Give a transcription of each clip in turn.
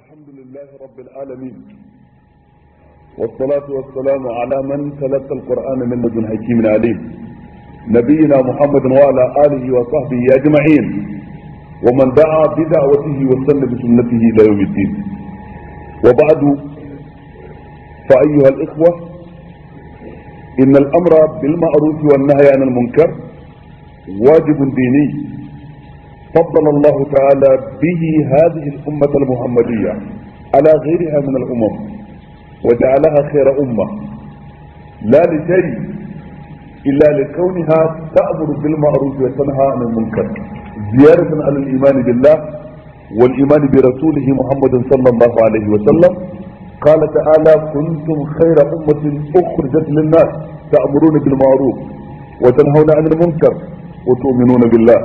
الحمد لله رب العالمين والصلاة والسلام على من تلقى القرآن من لدن حكيم عليم نبينا محمد وعلى آله وصحبه أجمعين ومن دعا بدعوته وسن بسنته إلى يوم الدين وبعد فأيها الإخوة إن الأمر بالمعروف والنهي عن المنكر واجب ديني فضل الله تعالى به هذه الأمة المحمدية على غيرها من الأمم وجعلها خير أمة لا لشيء إلا لكونها تأمر بالمعروف وتنهى عن المنكر زيادة على الإيمان بالله والإيمان برسوله محمد صلى الله عليه وسلم قال تعالى كنتم خير أمة أخرجت للناس تأمرون بالمعروف وتنهون عن المنكر وتؤمنون بالله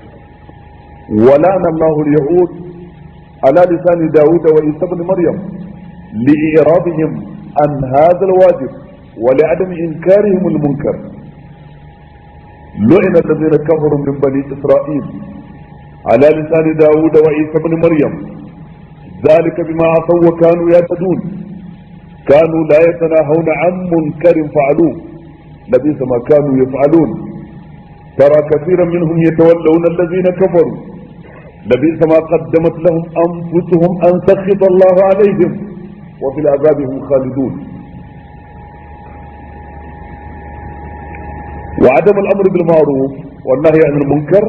ولعن الله اليهود على لسان داود وعيسى بن مريم لإعراضهم عن هذا الواجب ولعدم إنكارهم المنكر لعن الذين كفروا من بني إسرائيل على لسان داود وعيسى بن مريم ذلك بما عصوا وكانوا يعتدون كانوا لا يتناهون عن منكر فعلوه لبئس ما كانوا يفعلون ترى كثيرا منهم يتولون الذين كفروا لبئس ما قدمت لهم انفسهم ان سخط الله عليهم وفي العذاب هم خالدون وعدم الامر بالمعروف والنهي عن المنكر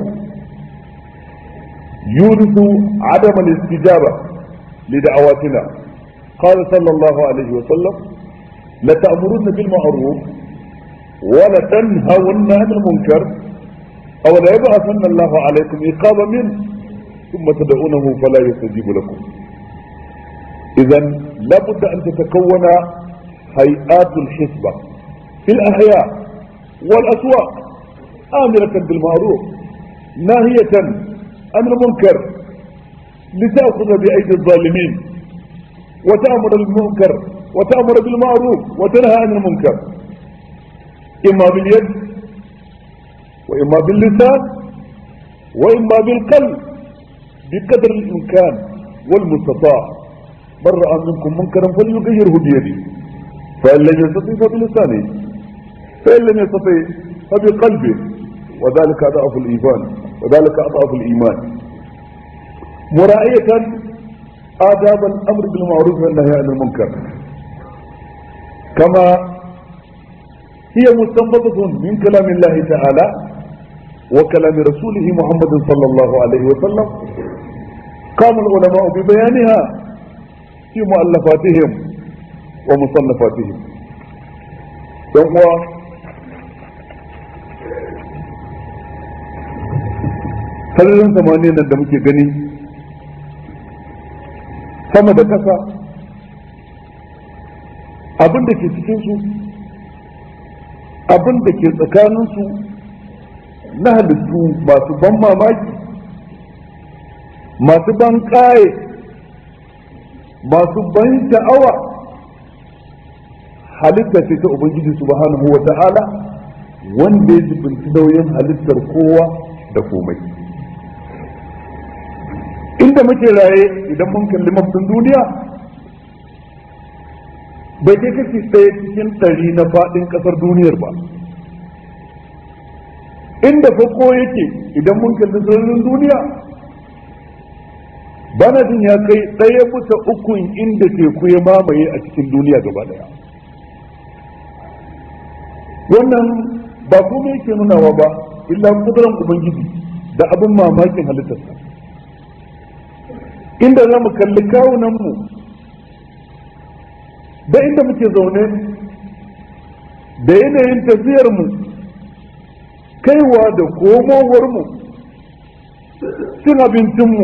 يورث عدم الاستجابه لدعواتنا قال صلى الله عليه وسلم لتأمرن بالمعروف ولتنهون عن المنكر أو لا يبعثن الله عليكم إقامة منه ثم تدعونه فلا يستجيب لكم إذا لابد أن تتكون هيئات الحسبة في الأحياء والأسواق آمرة بالمعروف ناهية عن المنكر لتأخذ بأيدي الظالمين وتأمر المنكر وتأمر بالمعروف وتنهى عن المنكر إما باليد وإما باللسان وإما بالقلب بقدر الإمكان والمستطاع من رأى منكم منكرا فليغيره بيده فإن لم يستطع فبلسانه فإن لم يستطع فبقلبه وذلك أضعف الإيمان وذلك أضعف الإيمان مراعية آداب الأمر بالمعروف والنهي عن المنكر كما هي مستنبطة من كلام الله تعالى وكلام رسوله محمد صلى الله عليه وسلم قام العلماء ببيانها في مؤلفاتهم ومصنفاتهم يوم sararin samaniya nan da muke gani sama da kasa abin da ke cikinsu abin da ke tsakaninsu na halittu masu ban mamaki masu ban ƙaye masu ban sha'awa halitta ce ta ubangiji subhanahu wa ta'ala wanda ya jibinci nauyin halittar kowa da komai inda muke raye idan mun kalli mafin duniya bai kai kashi ɗaya cikin ɗari na faɗin ƙasar duniyar ba inda fako yake idan mun kalli sararin duniya bana jin ya kai ɗaya bisa ukun inda teku ya mamaye a cikin duniya gaba ɗaya wannan ba kuma yake nunawa ba illa kuduran ubangiji da abin mamakin halittarsa inda za mu kalli kawunanmu da inda muke zaune da yanayin tafiyarmu kaiwa da komowarmu cin abincinmu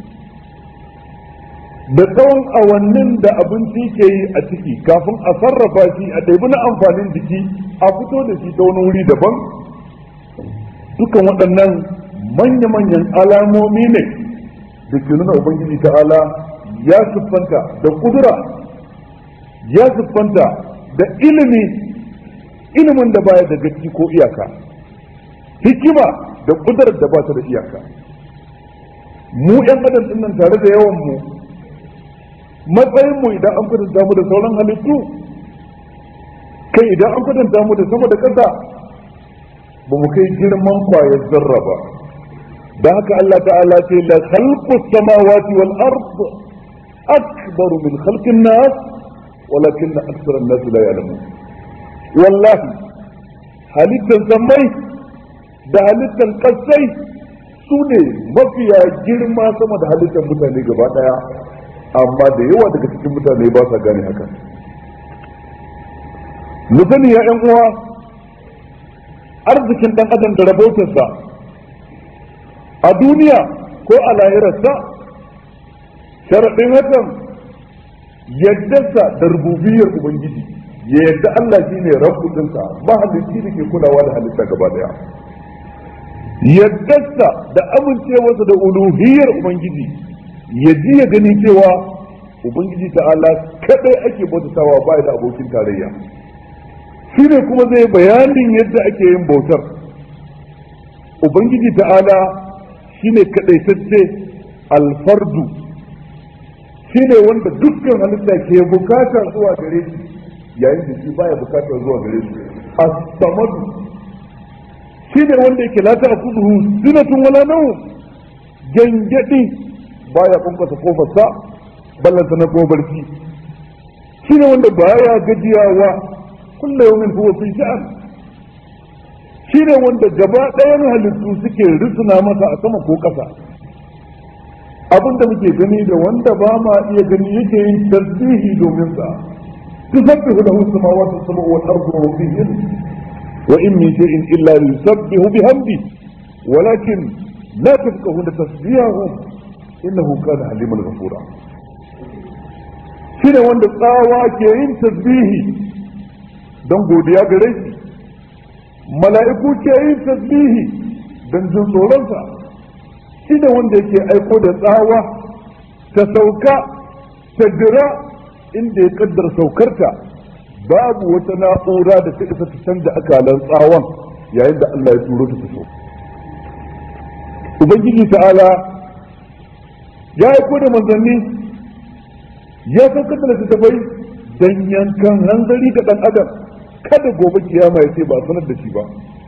da tsawon awannin da abinci ke yi a ciki kafin a sarrafa shi a ɗaibi na amfanin jiki a fito da shi ta wani wuri daban dukan waɗannan manya-manyan alamomi ne da ke nuna ubangiji ta'ala ya siffanta da kudura ya siffanta da ilimi ilimin da baya da gaci ko iyaka hikima da kudurar da ba ta da iyaka mu yan adam din nan tare da yawan mu matsayin mu idan an kwatanta mu da sauran halittu kai idan an kwatanta mu da sama da ƙasa ba mu kai girman kwayar zarra ba da haka Allah ta'ala ce la khalqu samawati wal ard akbaru min khalqin nas walakin akthar an-nas la ya'lamun wallahi halittan samai da halittan kasai su ne mafiya girma sama da halittan mutane gaba daya amma da yawa daga cikin mutane ba sa gane haka mu sani ya yan uwa arzikin dan adam da rabotarsa a duniya ko a lahirarsa sharaɗin hakan yaddarsa da rububiyar ubangiji ya yadda Allah shi ne rabbudinsa mahalicci da ke kulawa da halitta gaba daya yaddarsa da amincewarsa da uluhiyar ubangiji ya ji ya gani cewa ubangiji ta'ala kadai ake bautatawa ba da abokin tarayya shi ne kuma zai bayanin yadda ake yin bautar ubangiji ta'ala shi ne kadaitacce alfardu shi ne wanda dukkan halitta ke bukatar zuwa gare shi yayin da shi baya bukatar zuwa gare shi as-samadu shi ne wanda yake la ta'khudhuhu sinatun wala nawm gangadi baya kunkasa kofarsa ballanta na ko barci shi ne wanda baya gajiyawa kullu yawmin huwa fi sha'an shi ne wanda gaba ɗayan halittu suke risuna masa a sama ko ƙasa abin da muke gani da wanda ba ma iya gani yake yin tasbihi domin sa تسبح له السماوات السبع والارض ومن فيهن وان من شيء الا يسبح بحمده ولكن لا تفقهون تسبيحهم انه كان حليما غفورا shine wanda tsawa ke yin tasbihi don godiya gare shi mala'iku ke yin tasbihi don jin tsoronsa shine wanda yake aiko da tsawa ta sauka ta dira inda ya kaddar saukarta babu wata na'ura da ta isa ta canza akalan tsawon yayin da Allah ya turo ta so ubangiji ta'ala ya aiko da manzanni ya saukar da littattafai dan yankan hanzari ga dan adam kada gobe kiyama ya ce ba sanar da shi ba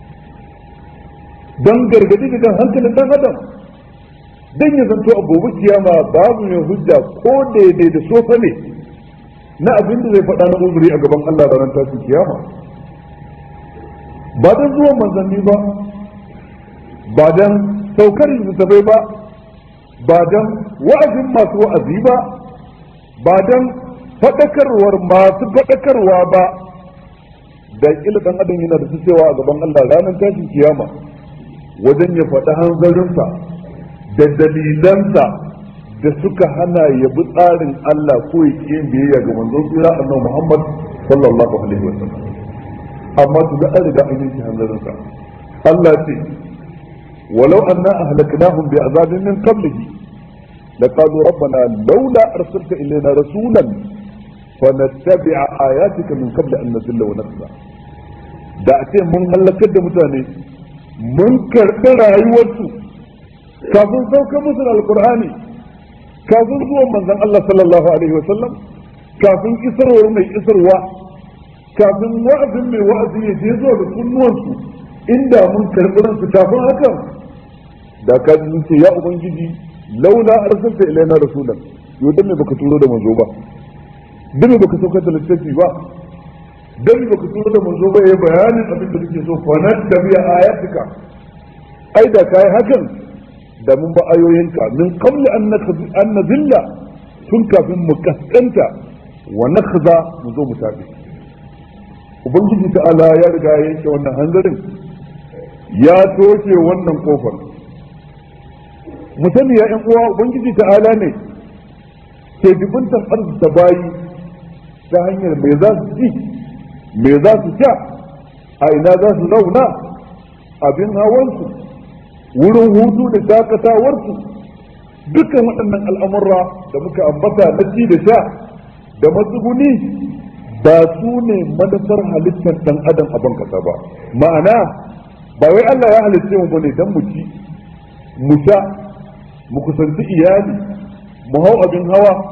dan gargadi da dan hankalin dan adam dan ya zanto a gobe kiyama babu mai hujja ko daidai da sofa ne na abin da zai faɗa na uzuri a gaban Allah ranar tashin kiyama ba don zuwan manzanni ba ba don saukar littattafai ba ba don wa'azin masu wa'azi ba ba don faɗakarwar masu faɗakarwa ba da ƙila ɗan adam yana da su cewa a gaban Allah ranar tashin kiyama wajen ya faɗi hanzarinsa da dalilansa da suka hana ya bi tsarin Allah ko ya ƙi yin biyayya ga manzon tsira annabi Muhammad sallallahu alaihi wa sallam amma su ga an riga an yanke hanzarinsa Allah ce walau anna ahlaknahum bi azabin min qablihi laqalu rabbana laula arsalta ilayna rasulan fanattabi'a ayatika min qabli an nazilla wa nakhza da a ce mun halakar da mutane mun karɓi rayuwarsu kafin sauka musu da alkur'ani kafin zuwan manzon Allah sallallahu alaihi wasallam kafin isarwar mai isarwa kafin wa'azin mai wa'azi ya je zuwa ga kunnuwansu inda mun karɓi ransu kafin hakan da ka ce ya ubangiji laula arsalta ilaina rasulan yau dan me baka turo da manzo ba dan me baka saukar da littafi ba dan me baka turo da manzo ba yayi bayanin abin da kake so fa nattabi'a ayatika ai da kai hakan da mun ba ayoyinka min qabli an nazilla tun kafin mu kaskanta wa nakhza mu zo mu tafi ubangiji ta'ala ya riga ya yanke wannan hanzarin ya toshe wannan kofar mu sani ya yan uwa ubangiji ta'ala ne ke dubuntan arziki bayi ta hanyar me za su ci me za su sha a ina za su zauna abin hawansu wurin hutu da shakatawarsu dukkan waɗannan al'amurra da muka ambata na ci da sha da matsuguni ba su ne manufar halittar ɗan adam a ban kasa ba ma'ana ba wai Allah ya halitta mu bane dan mu ci mu sha mu kusanci iyali mu hau abin hawa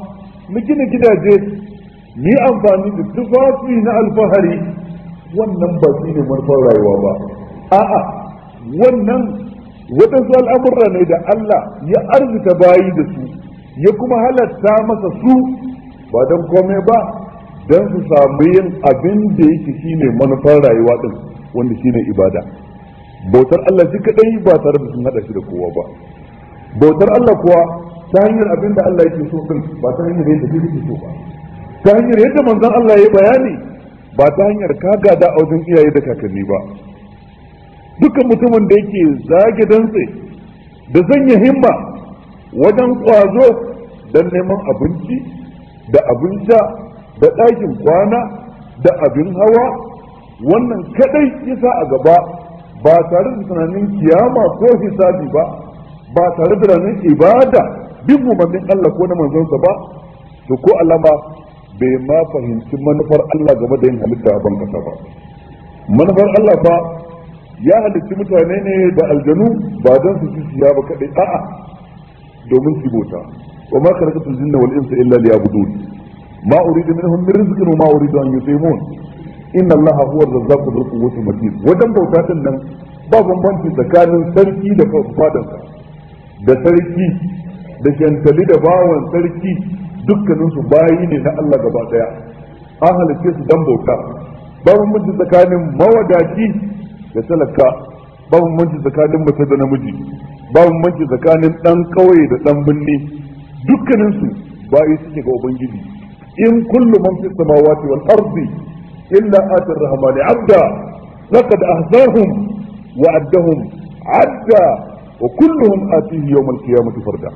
mu gina gidaje mu yi amfani da tufafi na alfahari wannan ba shi ne manufar rayuwa ba a'a wannan waɗansu al'amurra ne da Allah ya arzika bayi da su ya kuma halatta masa su ba don komai ba don su samu yin abin da yake shine manufar rayuwa din wanda shine ibada bautar Allah shi kadai ba tare da sun hada shi da kowa ba bautar Allah kuwa ta hanyar abin da Allah yake so din ba ta hanyar yadda shi yake so ba ta hanyar yadda manzon Allah ya bayani ba ta hanyar ka gada a wajen iyaye da kakanni ba dukkan mutumin da yake zage dantse da sanya himma wajen kwazo don neman abinci da abin sha da ɗakin kwana da abin hawa wannan kadai yasa a gaba ba tare da tunanin kiyama ko hisabi ba ba tare da tunanin ibada bin umarnin Allah ko na manzonsa ba to ko alama bai ma fahimci manufar Allah game da yin halitta a ban kasa ba manufar Allah fa ya halitti mutane ne da aljanu ba don su ci siya ba kadai a'a domin su bota wa ma khalaqatul jinna wal insa illa liya'budun ma uridu minhum min rizqin wa ma uridu an yutimun inna allaha huwa ar-razzaqu dhul quwwati matin wajen bauta din nan ba bambanci tsakanin sarki da fadansa da sarki da shantali da bawan sarki dukkaninsu bayi ne na Allah gaba daya an halice su dan bauta ba bambanci tsakanin mawadaci da talaka ba bambanci tsakanin mace da namiji ba bambanci tsakanin dan kauye da dan binni dukkaninsu bayi suke ga ubangiji in kullu man fi samawati wal ardi illa ati ar-rahmani abda laqad ahsahum wa addahum adda wa kulluhum atihi yawm al-qiyamati farda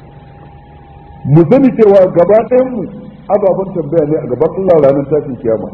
mu sani cewa gaba ɗayan mu ababen tambaya ne a gaban Allah ranar tashin kiyama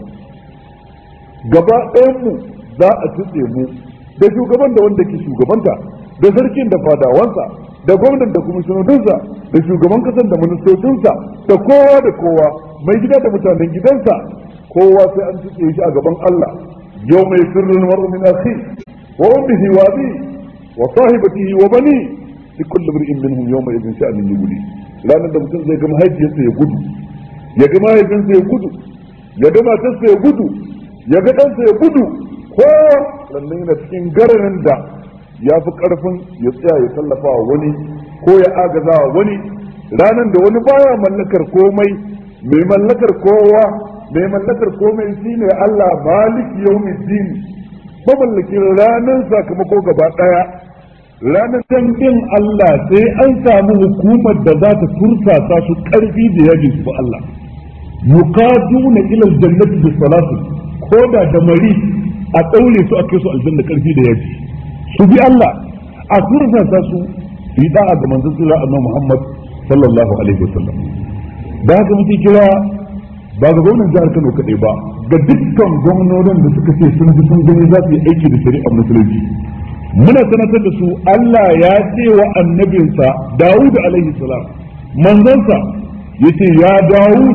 gaba ɗayan mu za a tutse mu da shugaban da wanda ke shugabanta da sarkin da fadawansa da gwamnan da kwamishinodinsa da shugaban kasan da ministocinsa da kowa da kowa mai gida da mutanen gidansa kowa sai an tutse shi a gaban Allah yau mai sirrin mar'u min akhi wa ummihi wa abi wa sahibatihi wa bani li kulli imrin minhum yawma idhin sha'anin yughni ranar da mutum zai ga mahaifiyarsa ya gudu ya ga mahaifinsa ya gudu ya ga matarsa ya gudu ya ga ɗansa ya gudu kowa sannan yana cikin gararin da ya fi ƙarfin ya tsaya ya tallafa wa wani ko ya agaza wa wani ranar da wani baya mallakar komai mai mallakar kowa mai mallakar komai shine Allah maliki yawmiddin mamallakin ranar sakamako gaba ɗaya ranar dangin Allah sai an samu hukumar da za ta tursasa su karfi da yaji su ba Allah yuqaduna ila aljannati bis salati ko da da mari a daure su a kai su aljanna karfi da yaji su bi Allah a tursasa su su yi da'a ga manzon Allah annabi Muhammad sallallahu alaihi wasallam da haka muke kira ba ga gwamnan jihar Kano kadai ba ga dukkan gwamnonin da suka ce sun ji sun gani za su yi aiki da shari'ar musulunci muna sanatar da su Allah ya ce wa annabinsa Dawud alaihi salam manzansa yace ya Dawud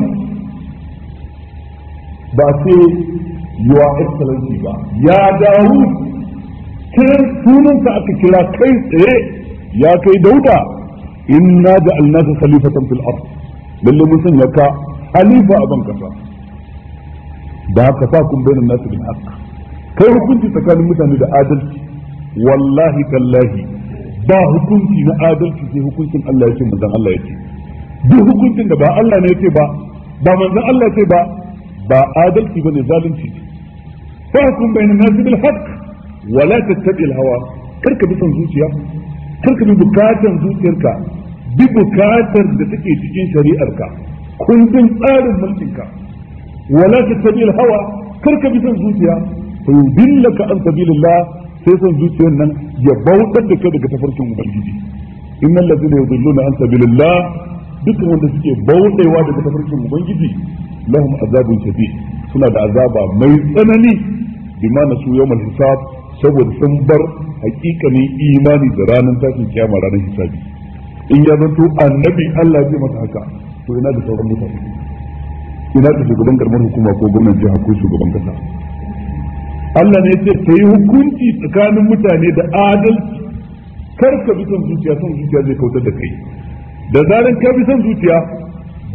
ba ce your excellency ba ya Dawud kai sunansa aka kira kai tsaye ya kai Dauda inna ja'alnaka khalifatan fil ard lalle mun sanya ka halifa a ban kasa da haka sa kun bayyana nasu bil haqq kai hukunci tsakanin mutane da adalci wallahi tallahi ba hukunci na adalci sai hukuncin Allah yake manzon Allah yake duk hukuncin da ba Allah ne yake ba ba manzon Allah yake ba ba adalci bane zalunci fa hukum bayna nas bil haqq wala tattabi al hawa karka bi son zuciya karka bi bukatan zuciyarka bi bukatar da take cikin shari'arka kundin tsarin mulkinka wala tattabi al hawa karka bi son zuciya fa yudillaka an sabilillah sai son zuciyar nan ya bautar da kai daga tafarkin ubangiji innal ladina yudilluna an sabilillah dukkan wanda suke bauɗewa daga tafarkin ubangiji lahum azabun shadid suna da azaba mai tsanani bima nasu yawmal hisab saboda sun bar hakikanin imani da ranar tashin kiyama ranar hisabi in ya zanto annabi Allah zai masa haka to ina da sauran mutane ina da shugaban karamar hukuma ko gwamnan jiha ko shugaban kasa Allah ne ce ka yi hukunci tsakanin mutane da adalci kar ka bi son zuciya son zuciya zai kautar da kai da zaran ka bi son zuciya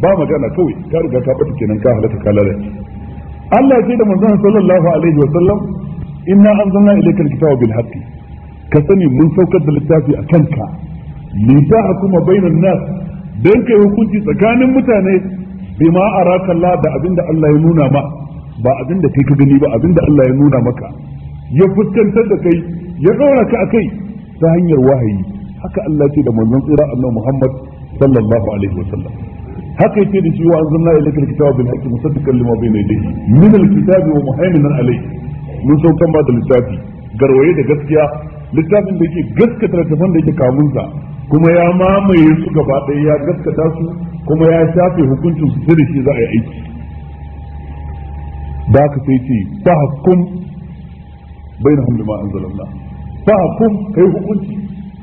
ba magana kawai ka riga ka bata kenan ka halaka ka lalace Allah ya ce da manzon sallallahu alaihi wa sallam inna anzalna ilayka alkitaba bil haqqi ka sani mun saukar da littafi a kanka li tahkuma bainan nas dan kai hukunci tsakanin mutane bima araka Allah da abinda Allah ya nuna ma ba abinda kai ka gani ba abinda Allah ya nuna maka ya fuskantar da kai ya ɗora ka akai ta hanyar wahayi haka Allah ce da manzon tsira annabi Muhammad sallallahu alaihi wa sallam haka yake da shi wa anzalna ilayka alkitaba bil haqqi musaddiqan lima bayna yadayhi min alkitabi wa muhaiminan alayhi mun saukan ba da littafi garwaye da gaskiya littafin da yake gaskata littafin da yake kamunsa kuma ya mamaye su gaba ɗaya ya gaskata su kuma ya shafe hukuncin su sai da shi za a yi aiki da haka sai ce fa hukum bainahum bima anzalallah fa hukum kai hukunci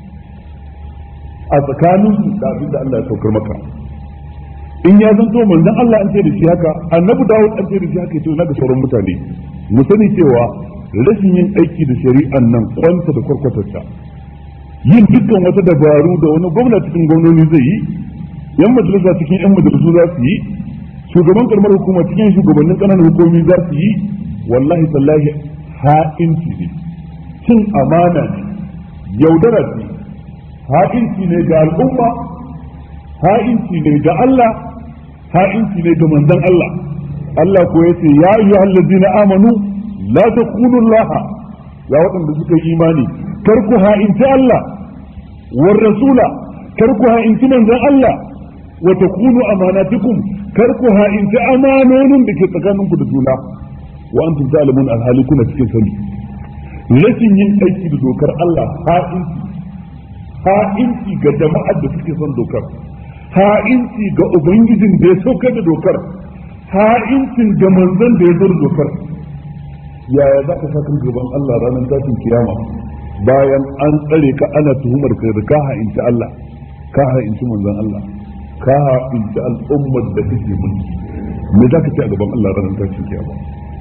a tsakanin su da abin da Allah ya saukar maka in ya zanto manzon Allah an ce da shi haka annabi Dawud an ce da shi haka to na ga sauran mutane mu sani cewa rashin yin aiki da shari'an nan kwanta da kwarkwatarta yin dukkan wata dabaru da wani gwamna cikin gwamnoni zai yi yan majalisa cikin yan majalisu za su yi shugaban karamar hukuma cikin shugabannin kananan hukumomi za su yi wallahi tallahi ha'inci ne cin amana ne yaudara ce ha'inci ne ga al'umma ha'inci ne ga Allah ha'inci ne ga manzon Allah Allah ko yace ya ayyuhal ladina amanu la takunu Allah ya waɗanda suka yi imani kar ku ha'inci Allah war rasula kar ku ha'inci manzon Allah wa takunu amanatikum kar ku ha'inci amanonin da ke tsakaninku da juna wa antum ta'lamun alhali kuna cikin sani rashin yin aiki da dokar Allah ha'inci ha'inci ga jama'ar da suke son dokar ha'inci ga ubangijin da ya saukar da dokar ha'incin ga manzon da ya zo da dokar yaya za ka saka gaban Allah ranar tashin kiyama bayan an tsare ka ana tuhumar ka da ka ha'inci Allah ka ha'inci manzon Allah ka ha'inci al'ummar da kake mulki me za ka ce a gaban Allah ranar tashin kiyama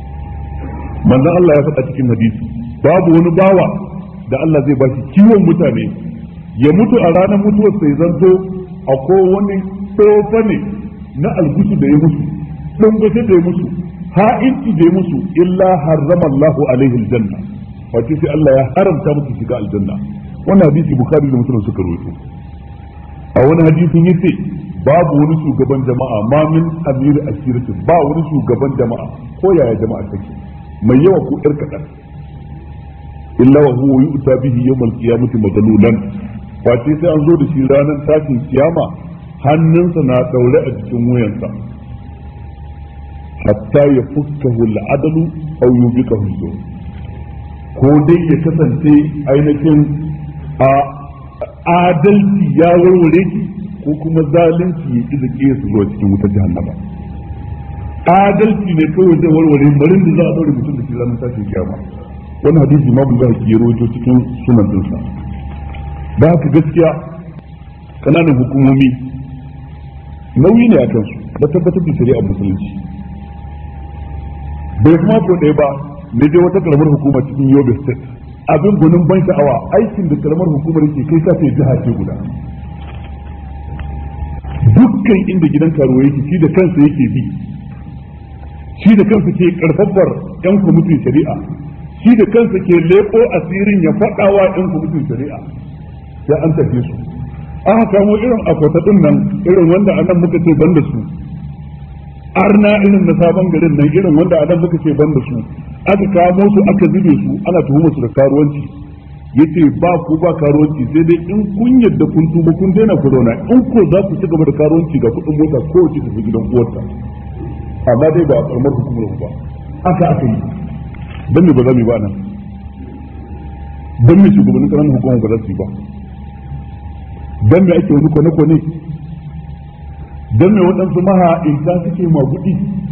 manzon Allah ya faɗa cikin hadisi babu wani bawa da Allah zai bashi kiwon mutane ya mutu a ranar mutuwar sai zanto akwai wani tsofa ne na algusu da ya musu ɗungushe da ya musu ha'inci da ya musu illa harrama Allahu alaihi aljanna wace sai Allah ya haramta musu shiga aljanna wannan hadisi bukhari da muslim suka rawaito a wani hadisin yace babu wani shugaban jama'a ma min amir asirati ba wani shugaban jama'a ko yaya jama'a take mai yawa ko yar kadan illa wa huwa yu'ta bihi yawm al-qiyamati madlulan wace sai an zo da shi ranar tashin kiyama hannunsa na daure a cikin wuyansa hatta ya fukkahu al'adalu aw yubiqahu al ko dai ya kasance ainihin a adalci ya warware ki ko kuma zalunci ya kiza ke su zuwa cikin wutar jahannama adalci ne kawai zai warware marin da za a daure mutum da shi ranar tashin kiyama wannan hadisi ma bulga ki rawaito cikin sunan dinsa da haka gaskiya kananan hukumomi nauyi ne a kansu na tabbatar da shari'ar musulunci bai kuma ko ɗaya ba ne dai wata karamar hukuma cikin yobe state abin gunin ban sha'awa aikin da karamar hukumar yake kai sa sai jiha ce guda dukkan inda gidan karuwa yake shi da kansa yake bi shi da kansa ke karfafar yan kwamitin shari'a shi da kansa ke leko asirin ya faɗawa yan kwamitin shari'a sai an tafi su aka kamo irin akwata din nan irin wanda anan muka ce ban da su arna irin na sabon garin nan irin wanda a nan muka ce ban da su aka kamo su aka zube su ana tuhumar su da karuwanci yace ba ku ba karuwanci sai dai in kun yadda kun tuba kun daina ku zauna in ko za ku ci gaba da karuwanci ga kuɗin mota ko wace tafi gidan uwarta amma dai ba a karamar hukumar ba aka aka yi dan me ba za mu yi ba nan dan me shugabannin ƙananan hukumar ba za su yi ba dan me ake wani kwane-kwane don me waɗansu maha'inta suke magudi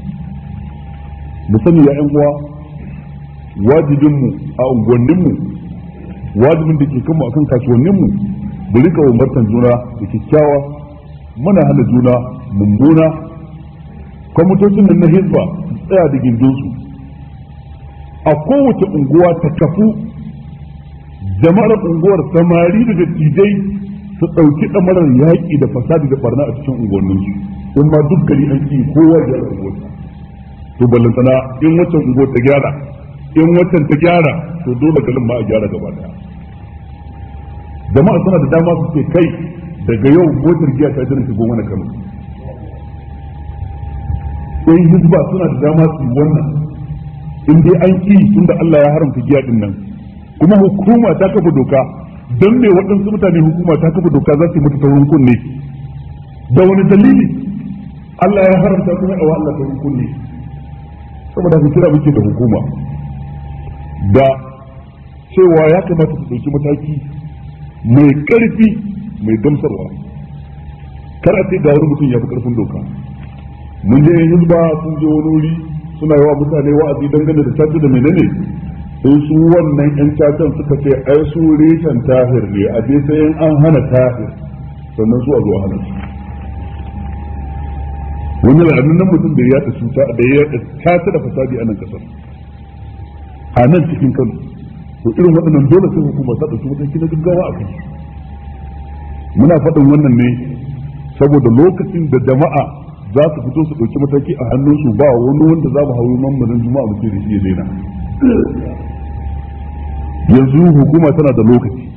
mu sani ya ‘yan uwa wajibinmu a unguwanninmu wajibin da ke kanmu akan kasuwanninmu mu rika umartan juna da kyakkyawa muna hana juna mummuna kwamitocin nan na hizba su tsaya da gindinsu a kowace unguwa ta kafu jama'ar unguwar samari da dattijai su ɗauki ɗamarar yaƙi da fasadi da barna a cikin unguwanninsu in ma duk gari an ki kowa ya gyara unguwarsa to ballantana in waccan unguwar ta gyara in waccan ta gyara to dole garin ma a gyara gaba daya jama'a suna da dama su ce kai daga yau motar giya ta jira shigo mana kano sai hizba suna da dama su yi wannan in dai an ki tunda Allah ya haramta giya din nan kuma hukuma ta kafa doka don me waɗansu mutane hukuma ta kafa doka za su yi mata taurin kunne da wani dalili Allah ya haramta kuma a Allah taurin kunne saboda haka kira muke da hukuma da cewa ya kamata su ɗauki mataki mai ƙarfi mai gamsarwa kar a ce ga wani mutum ya fi ƙarfin doka mun je hizba sun je wani wuri suna yawa mutane wa'azi dangane da caca da menene sai su wannan yan cacan suka ce ai su reshen tahir ne a je sai an hana tahir sannan su a zuwa hana su wani la'annan mutum da ya cuta da ya caca da fasadi a nan kasar a nan cikin kano to irin waɗannan dole sai hukuma ta ɗauki mataki na gaggawa a kai muna faɗin wannan ne saboda lokacin da jama'a za su fito su ɗauki mataki a hannunsu ba wani wanda za mu hauyi mammanin juma'a muke da shi ya daina yanzu hukuma tana da lokaci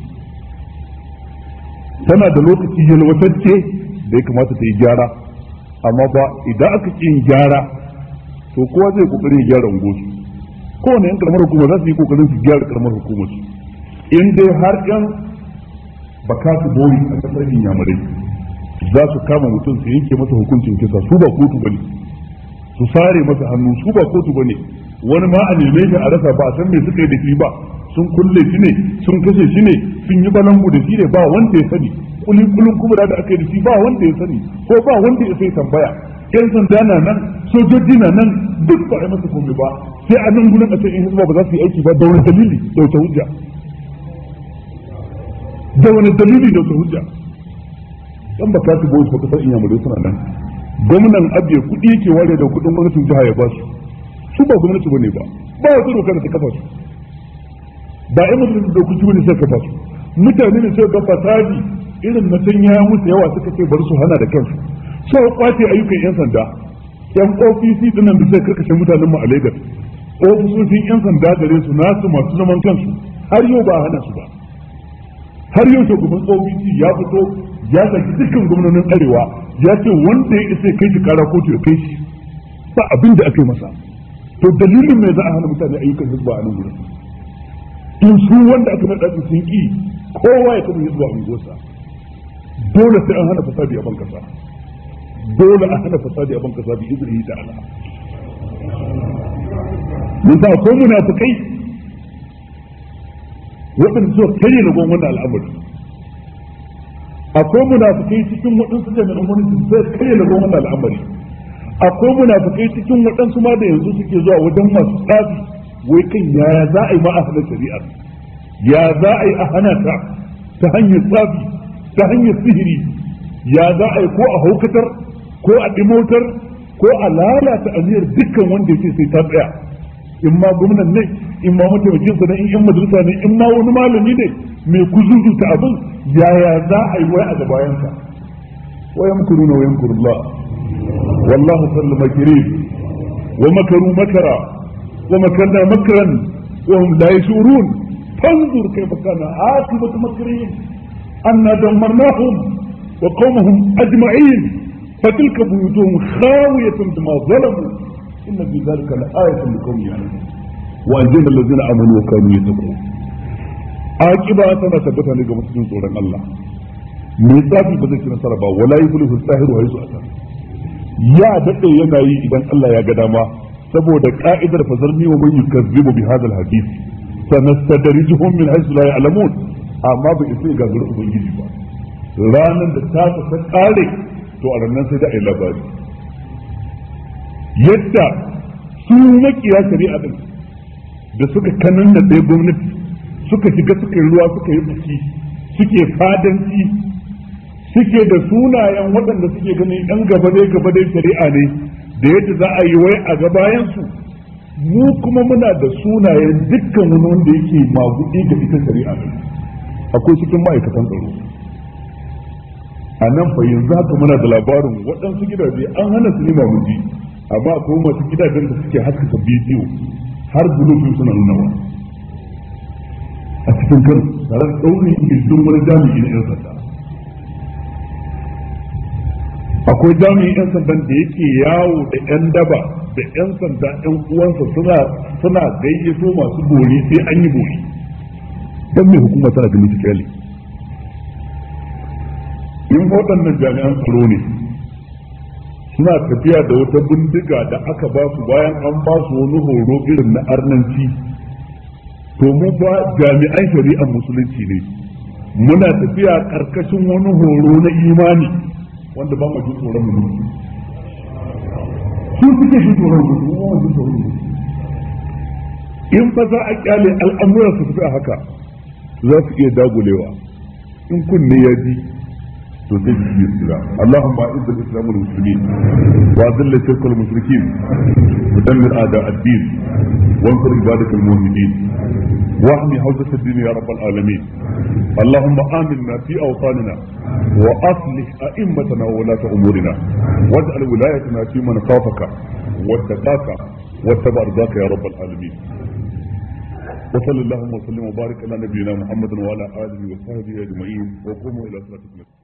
tana da lokaci yalwatacce da ya kamata ta yi gyara amma ba idan aka ƙi yin gyara to kowa zai kokari ya gyara ungosu kowane yan karamar hukuma za su yi kokarin su gyara karamar hukumar su in dai har yan bakatu boyi a kasar inyamurai za su kama mutum su yanke masa hukuncin kisa su ba kotu bane su sare masa hannu su ba kotu bane wani ma a neme shi a rasa ba a san me suka yi da shi ba sun kulle shi ne sun kashe shi ne sun yi balangu da shi ne ba wanda ya sani kulin kulin kubura da aka yi da shi ba wanda ya sani ko ba wanda ya sai tambaya yan sanda na nan sojoji na nan duk ba a masa komai ba sai a nan gurin a ce in hizba ba za su yi aiki ba da wani dalili da wata hujja da wani dalili da wata hujja dan ba kasu boys ba kasar inyamurai suna nan gwamnan abiya kuɗi yake ware da kuɗin gwamnatin jiha ya ba su su ba gwamnati bane ba ba wata doka da ta kafa su ba ai mutum da kuci bane sai kafa su mutane ne sai ga fasadi irin na san ya musu yawa suka ce bari su hana da kansu sai kwace ayyukan yan sanda yan ofisi dinnan da sai karkashe mutanen mu a Lagos ofisoshin yan sanda gare su nasu masu zaman kansu har yau ba hana su ba har yau shugaban ofisi ya fito ya saki dukkan gwamnonin arewa ya ce wanda ya isa kai shi kara kotu ya kai shi ba abin da aka yi masa to dalilin mai za a hana mutane ayyukan hizba a nan gurin in su wanda aka naɗa su sun ki kowa ya kama hizba a unguwarsa dole sai an hana fasadi a bankasa dole a hana fasadi a bankasa bi izini da ala mun sa ko munafikai waɗanda suka karye na gwamnati al'amari akwai munafikai cikin waɗansu jami'an gwamnati sai karye na gwamnati al'amari akwai munafikai cikin waɗansu ma da yanzu suke zuwa wajen masu tsafi wai kan yaya za a yi ma a hana shari'ar ya za a yi a hana ta ta hanyar tsafi ta hanyar sihiri ya za a yi ko a haukatar ko a ɗimotar ko a lalata aniyar dukkan wanda ya ce sai ta tsaya in ma gwamnan ne in ma mataimakinsa ne in yan majalisa ne in ma wani malami ne mai kuzuzuta abin yaya za a yi wai a gabayansa wayan kuruna wayan kurullah والله سل مكرين ومكروا مكرا ومكرنا مكرا وهم لا يشعرون فانظر كيف كان عاقبة مكرهم أنا دمرناهم وقومهم أجمعين فتلك بيوتهم خاوية بما ظلموا إن في ذلك لآية لقوم يعلمون وأنجينا الذين آمنوا وكانوا يتقون عاقبة أنا ثبتها لك مسجد سورة الله ميزاتي بذلك نصر ولا يفلح الساهر وهيسو أتى ya daɗe yana yi idan Allah ya ga dama saboda ka'idar fazarni wa man yukazzibu bi hadha alhadith sanastadrijuhum min haythu la ya'lamun amma bai sai ga gurin ubangiji ba ranan da ta ta kare to a ranan sai da ai labari yadda su makiya shari'a din da suka kanan da ɗaya gwamnati suka shiga suka yi ruwa suka yi biki suke fadanci suke da sunayen waɗanda suke ganin ɗan gaba dai gaba dai shari'a ne da yadda za a yi wai a gabayansu mu kuma muna da sunayen dukkan wani wanda yake magudi ga ita shari'a ne akwai cikin ma'aikatan tsaro a nan fa yanzu haka muna da labarin waɗansu gidaje an hana su nima muji amma akwai masu gidajen da suke haskaka bidiyo har bulofin suna nunawa a cikin kano tare da ɗaurin gindin wani jami'i na 'yan sanda akwai jami'in 'yan sandan da yake yawo da 'yan daba da 'yan sanda 'yan uwansa suna suna gayyato masu bori sai an yi bori don mai hukuma tana ganin su kyale in waɗannan jami'an tsaro ne suna tafiya da wata bindiga da aka ba su bayan an ba su wani horo irin na arnanci to mu ba jami'an shari'ar musulunci ne muna tafiya karkashin wani horo na imani wanda ba mu ji tsoron mu su suke shi tsoron mu mu ba ji tsoron mu in fa za a kyale al'amuran su tafi a haka za su iya dagulewa in kunne ya ji to sai su yi tsira Allahumma a'izz al-islam wal muslimin wa adhill shirk al mushrikin wa dammir a'da ad-din wa ansur ibadak al mu'minin wa ahmi hawzat ad-din ya rabb al alamin اللهم آمنا في أوطاننا وأصلح أئمتنا وولاة أمورنا واجعل ولايتنا في من خافك واتقاك واتبع رضاك يا رب العالمين وصلى اللهم وسلم وبارك على نبينا محمد وعلى آله وصحبه أجمعين وقوموا إلى صلاتكم